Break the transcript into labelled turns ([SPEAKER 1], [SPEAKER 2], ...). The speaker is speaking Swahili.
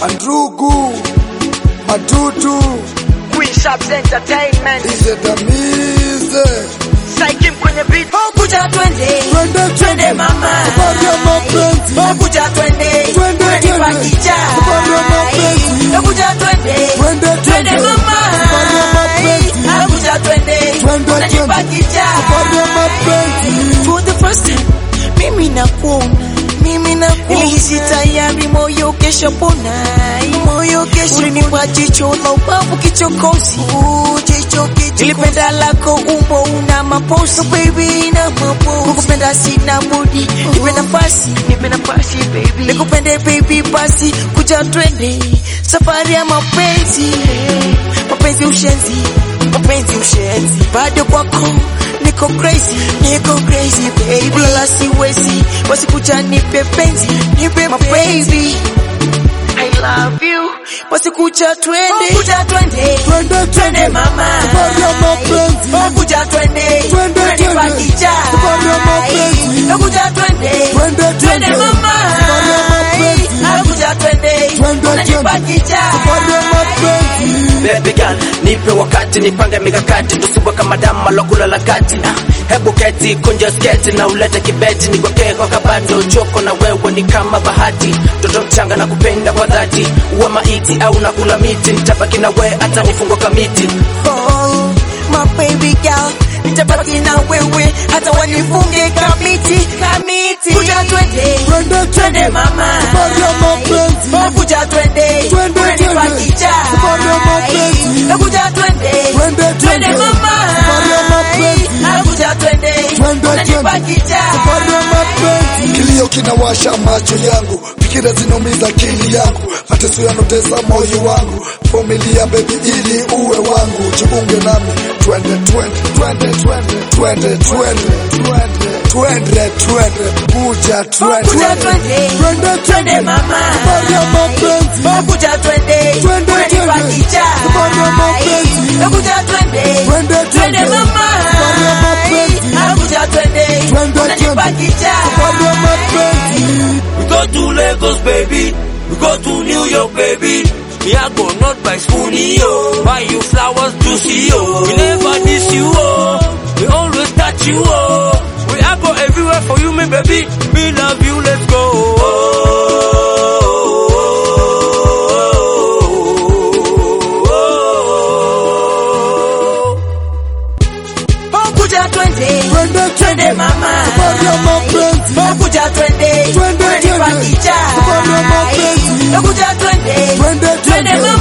[SPEAKER 1] Andrugu, Matutu,
[SPEAKER 2] Queen Shops Entertainment.
[SPEAKER 1] Ize Damize.
[SPEAKER 2] Saikim kwenye beat.
[SPEAKER 3] Kuja twende,
[SPEAKER 1] Twende,
[SPEAKER 3] twende mama.
[SPEAKER 1] Safari ya mapenzi.
[SPEAKER 3] Kuja twende,
[SPEAKER 1] Twende,
[SPEAKER 3] unanipa
[SPEAKER 1] twende.
[SPEAKER 3] kicha.
[SPEAKER 1] Safari ya mapenzi.
[SPEAKER 3] Kuja twende,
[SPEAKER 1] Twende,
[SPEAKER 3] twende
[SPEAKER 1] twende.
[SPEAKER 3] mama.
[SPEAKER 1] Safari ya mapenzi.
[SPEAKER 3] Kuja twende,
[SPEAKER 1] Twende,
[SPEAKER 3] unanipa
[SPEAKER 1] twende.
[SPEAKER 3] kicha.
[SPEAKER 1] Safari ya mapenzi.
[SPEAKER 3] For the first time, mimi nakuona, mimi nakuona. Nilihisi tayari moyo kesho pona, moyo kesho ulinipa jicho la ubavu kichokozi, jicho kichokozi. Nilipenda lako umbo una mapozi, baby na mapozi. Kukupenda sina budi, nipe nafasi, nipe nafasi baby. Nikupende baby basi, kuja twende safari ya mapenzi, mapenzi ushenzi, mapenzi ushenzi, bado kwako niko crazy, niko crazy baby, kulala siwezi, basi kuja nipe penzi, nipe my baby. I love you, basi kuja twende, kuja twende,
[SPEAKER 1] Twende,
[SPEAKER 3] twende mama,
[SPEAKER 1] Safari ya mapenzi.
[SPEAKER 3] kuja twende,
[SPEAKER 1] Twende,
[SPEAKER 3] unanipa
[SPEAKER 1] twende.
[SPEAKER 3] kicha,
[SPEAKER 1] Safari ya mapenzi.
[SPEAKER 3] kuja twende,
[SPEAKER 1] Twende,
[SPEAKER 3] twende
[SPEAKER 1] twende.
[SPEAKER 3] mama,
[SPEAKER 1] Safari ya mapenzi.
[SPEAKER 3] kuja twende,
[SPEAKER 1] Twende,
[SPEAKER 3] unanipa
[SPEAKER 1] twende.
[SPEAKER 3] kicha.
[SPEAKER 1] Safari ya mapenzi.
[SPEAKER 4] Baby girl, nipe wakati nipange mikakati tusibwe kama damu malokula la kati ah, hebu keti kunja sketi na ulete kibeti nikwekee kwa kabato choko na wewe ni kama bahati mtoto mchanga na kupenda kwa dhati uwe maiti au nakula miti nitabaki na we hata nifungwa kamiti
[SPEAKER 3] Oh, my baby girl, nitabaki na wewe hata wanifunge kamiti kamiti. Kuja twende,
[SPEAKER 1] Twende,
[SPEAKER 3] twende mama,
[SPEAKER 1] Safari ya mapenzi.
[SPEAKER 3] Oh, kuja twende,
[SPEAKER 1] Twende,
[SPEAKER 3] unanipa
[SPEAKER 1] twende.
[SPEAKER 3] kicha.
[SPEAKER 1] Safari ya mapenzi.
[SPEAKER 3] Oh, kuja twende,
[SPEAKER 1] Twende,
[SPEAKER 3] twende
[SPEAKER 1] twende.
[SPEAKER 3] mama,
[SPEAKER 1] Safari ya mapenzi.
[SPEAKER 3] Oh, kuja twende,
[SPEAKER 1] Twende,
[SPEAKER 3] unanipa
[SPEAKER 1] twende.
[SPEAKER 3] kicha.
[SPEAKER 1] Safari ya mapenzi. Kilio kinawasha macho yangu, fikira zinaumiza akili yangu, mateso yanotesa moyo wangu. Vumilia baby ili uwe wangu, jiunge nami, twende twende twende twende twende twende twende twende, kuja twende
[SPEAKER 3] Kuja twende,
[SPEAKER 1] twende
[SPEAKER 3] twende mama,
[SPEAKER 1] Safari ya mapenzi.
[SPEAKER 3] Oh, kuja twende,
[SPEAKER 1] Twende,
[SPEAKER 3] unanipa
[SPEAKER 1] twende.
[SPEAKER 3] kicha.
[SPEAKER 1] Safari ya mapenzi.
[SPEAKER 3] Oh, kuja twende,
[SPEAKER 1] Twende,
[SPEAKER 3] twende
[SPEAKER 1] twende.
[SPEAKER 3] mama,
[SPEAKER 1] Safari ya mapenzi.
[SPEAKER 3] Oh, kuja twende,
[SPEAKER 1] Twende,
[SPEAKER 3] unanipa
[SPEAKER 1] twende.
[SPEAKER 3] kicha.
[SPEAKER 1] Safari ya mapenzi.
[SPEAKER 5] We go to Lagos, baby. We go to New York, baby. Me, I go not by spoonie, yo. Buy you flowers to see, yo. We never diss you, oh. We always touch you, oh. We I go everywhere for you, me baby. Me love you, let's go.
[SPEAKER 3] Oh, kuja twende,
[SPEAKER 1] Twende,
[SPEAKER 3] twende mama,
[SPEAKER 1] Safari ya mapenzi.
[SPEAKER 3] Oh, kuja twende,
[SPEAKER 1] Twende,
[SPEAKER 3] unanipa
[SPEAKER 1] twende.
[SPEAKER 3] kicha.
[SPEAKER 1] Safari ya mapenzi.
[SPEAKER 3] Oh, kuja twende,
[SPEAKER 1] Twende,
[SPEAKER 3] twende
[SPEAKER 1] twende.
[SPEAKER 3] mama,